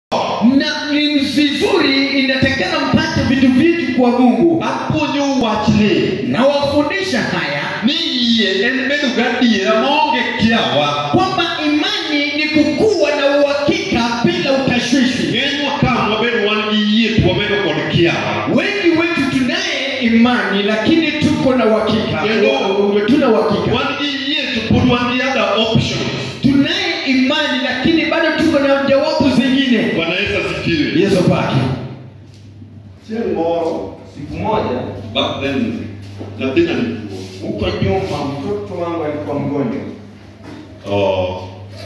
na ni vizuri inatakana mpate vitu vingi kwa mungu apuonjo wachni na wafundisha haya ni yie en bedo gadiera maonge kiawa kwamba imani ni kukuwa na uhakika bila utashwishi ng'enywa ka wabedo wan gi yie to wabedo kod kiawa wengi wetu tunaye imani lakini tuko na uhakika Ndio. tuna uhakika wan gi yie to pod wan gi other options tunaye imani lakini bado tuko na jawabu zingine bwana yesu asifiwe yesu pake chieng' moro Siku moja back then nyathina ni tuo huko nyuma, mtoto wangu alikuwa mgonjwa. Oh,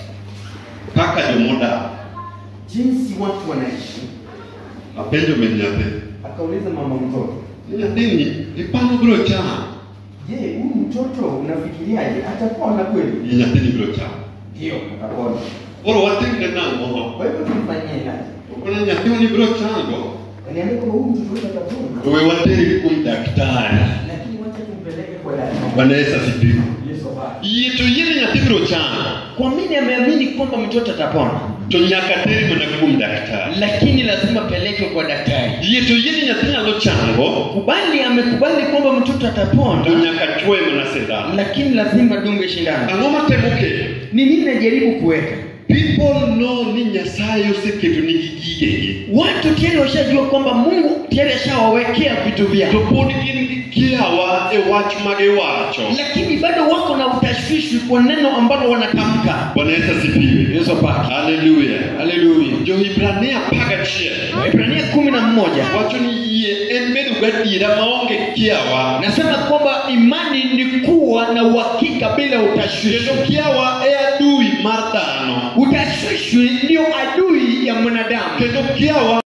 kaka jomodak Jinsi watu wanaishi, apenjo min nyathi akauliza mama mtoto, nyathini ipano biro chamo je, huyu mtoto unafikiriaje, atapona kweli? ni nyathini biro chamo Ndio, atapona. koro watimne nang'o Kwa hivyo tumfanyie aje? okona nyathini biro chango Kaniambia kwamba huyu mtoto wetu atapona, to we watere kuom daktari lakini wacha tumpeleke kwa daktari. bwana yesu asifiwe Yesu basi. yie to yiene nyathi biro chango kwa mini ameamini kwamba mtoto atapona to nyaka tere mana kuom daktari lakini lazima pelekwe kwa daktari yie to yiene nyathi nyalo chango kubali amekubali kwamba mtoto to atapona nyaka chwoe mana sindan lakini lazima dunge shindano ang'o matemo keto ni nini najaribu kuweka people know ni nyasaye oseketo nigi gigegi watu tayari washajua kwamba mungu tayari ashawawekea vitu to vyao pod gin gi kiawa e wach magiwacho lakini bado wako na utashwishwi kwa neno ambalo wanatamka bwana yesu asifiwe yesu pake haleluya haleluya johibrania apagachiel waibrania kumi na mmoja wacho ni yie en bedo gadiera maonge kiawa nasema kwamba imani ni kuwa na uhakika bila utashwishi kendo kiawa e adui mar dhano utashwishwi ndio adui ya mwanadamu kendo kiawa